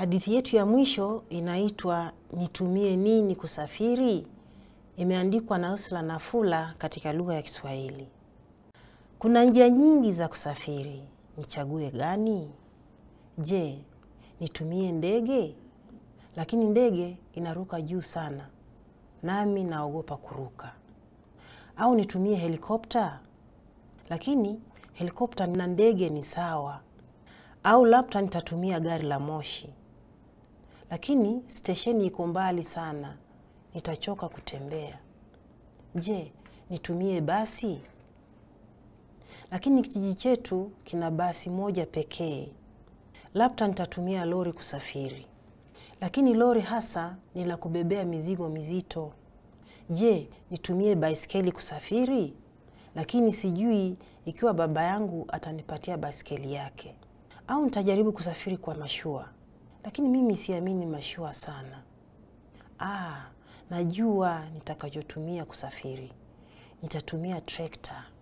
Hadithi yetu ya mwisho inaitwa Nitumie nini kusafiri? Imeandikwa na Ursula Nafula katika lugha ya Kiswahili. Kuna njia nyingi za kusafiri, nichague gani? Je, nitumie ndege? Lakini ndege inaruka juu sana, nami naogopa kuruka. Au nitumie helikopta? Lakini helikopta na ndege ni sawa. Au labda nitatumia gari la moshi, lakini stesheni iko mbali sana, nitachoka kutembea. Je, nitumie basi? Lakini kijiji chetu kina basi moja pekee. Labda nitatumia lori kusafiri, lakini lori hasa ni la kubebea mizigo mizito. Je, nitumie baiskeli kusafiri? Lakini sijui ikiwa baba yangu atanipatia baiskeli yake. Au nitajaribu kusafiri kwa mashua, lakini mimi siamini mashua sana. Ah, najua nitakachotumia kusafiri. Nitatumia trekta.